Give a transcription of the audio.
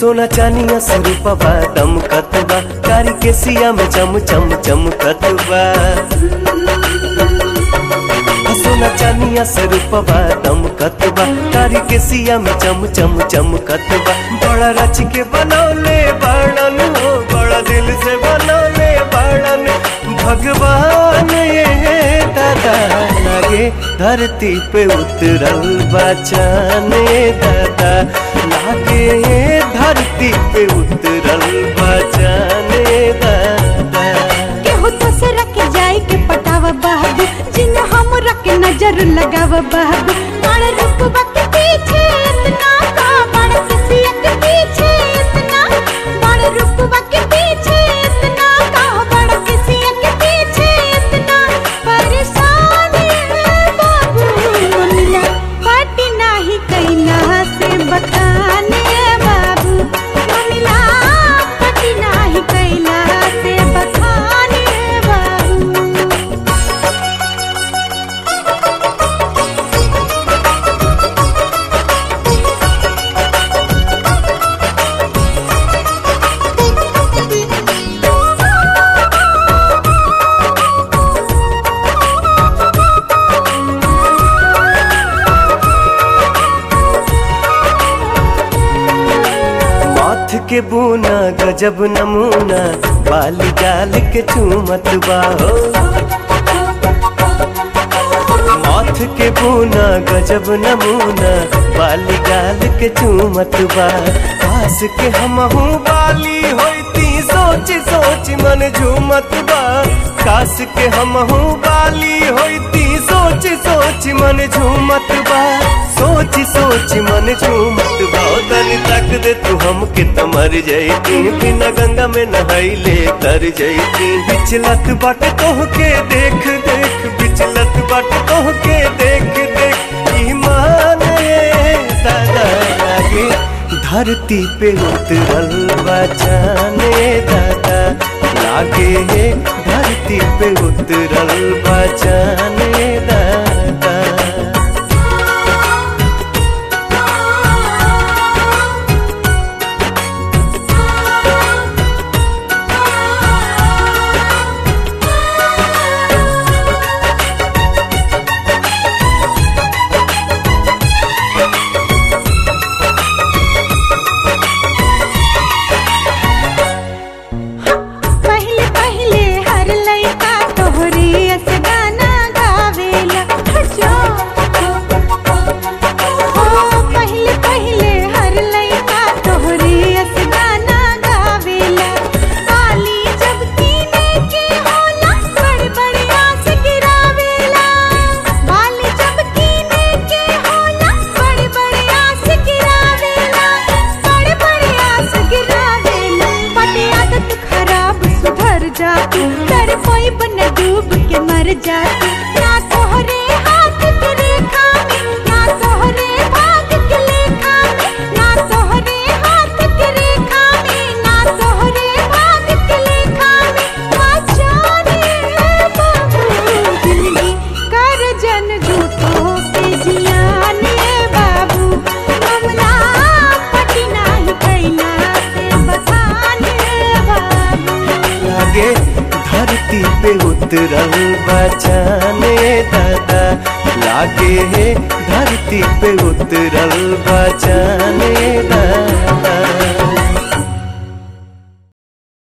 सोना चानिया से रूपवा दमकत बा कारी के सिया में चम चम चमकत बा सोना चानिया से रूपवा दमकत बा कारी के सिया में चम चम चमकत बा बड़ा रच के बनौले बाड़न हो बड़ा दिल से बनौले बाड़न भगवान ये दादा लागे धरती पे उतरल बचाने दादा लागे धरती पे उतरल बचाने दादा केहू दूसरा के जाए के पटावा बाबू जिन हमरा के नजर लगावा बाबू बड़ रुकबा के पीछे इतना का बड़ किसिया के पीछे इतना बड़ रुकबा के पीछे इतना का बड़ किसिया के पीछे इतना परेशान है बाबू मिला पाटी नाही कैला से बखाने बाबू मिला पाटी नाही कैला से बखाने बाबू माथ के बूना गजब नमूना बाली गाल के चूमत बा हो माथ के बूना गजब नमूना बाली गाल के चूमत बा पास के हमहू बाली होती सोच सोच मन झूमत बा कास के हमहू बाली होती सोच सोच मन झूमत बा सोच सोच मन झूमत बा ओ तनी तक दे तू हमके त मर जैती बिना गंगा में नहाइले तर जैती बिचलत बाट तोह के देख देख बिचलत बाट तोह के देख देख ईमान ये दादा लागे धरती पे उतरल बचाने दादा लागे धरती पे उतरल बचाने दादा पहले पहले हर लइका तोहरे अस गाना गावेला जो ओ पहले पहले हर लइका तोहरे अस गाना गावेला आली जब कीने के होला बड़ बड़ आस गिरावेला बाली जब कीने के होला बड़ बड़ आस गिरावेला बड़ बड़ आस गिरावेला बड़े आदत खराब सुधर जाती कर कोई बन डूब के मर जाती ना तोहरे हाथ के रेखा में ना तोहरे भाग के लेखा में ना तोहरे हाथ के रेखा में ना तोहरे भाग के लेखा में आचार्य बाबू जिंदगी कर जन झूठो के जियाने बाबू मामला पटी नाही कैला से बखाने बाबू लागे धरती पे उतरल बचाने दादा लागे धरती पे उतरल बचाने दादा